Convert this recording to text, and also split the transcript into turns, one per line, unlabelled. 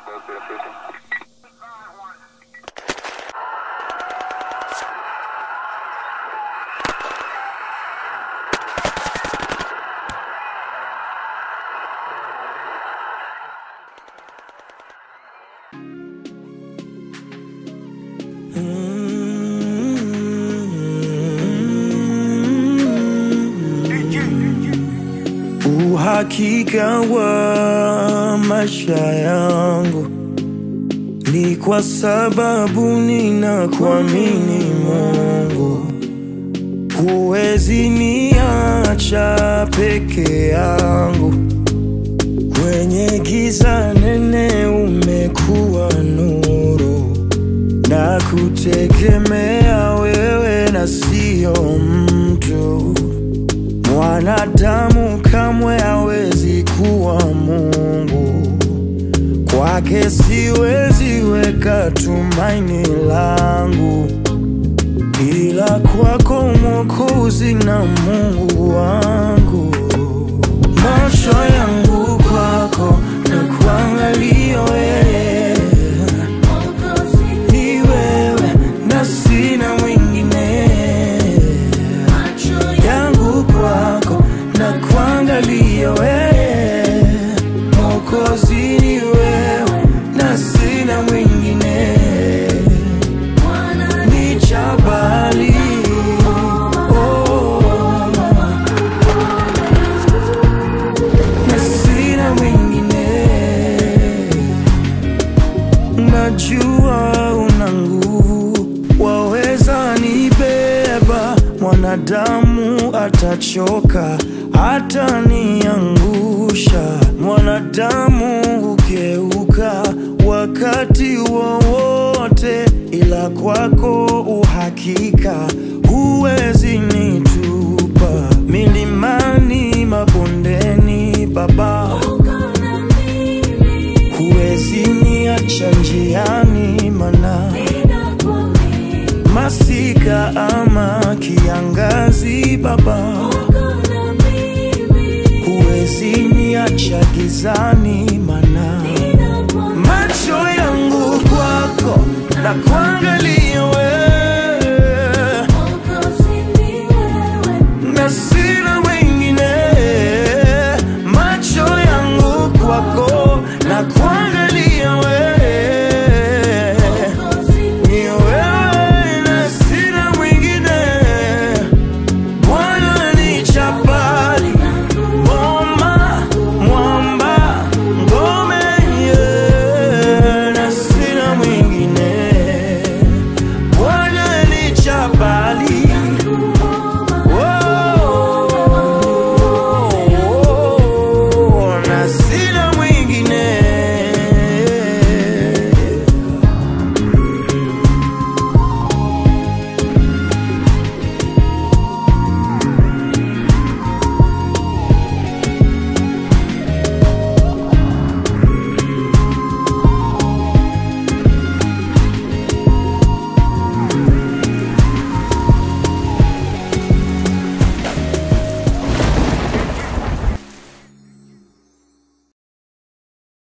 Uhakika wa maisha yangu ni kwa sababu ninakuamini Mungu. Huwezi niacha peke yangu kwenye giza nene, umekuwa nuru na kutegemea wewe na sio mtu. Mwanadamu kamwe hawezi kuwa Mungu, kwake siwezi weka tumaini langu, ila kwako Mwokozi na Mungu wangu. Macho yangu kwako na kuangalia wewe, ni wewe na sina mwingine yangu kwako na kuangalia wewe, Mwokozi ni wewe na sina mwingine, ni jabali oh, na sina mwingine Najua una nguvu, waweza nibeba. Mwanadamu atachoka, ataniangusha. Mwanadamu hugeuka wakati wowote, ila kwako uhakika, huwezi nitupa milimani, mabondeni, Baba huwezi niacha njiani, mana masika ama kiangazi, Baba huwezi niacha gizani, mana macho yangu kwako na kuangalia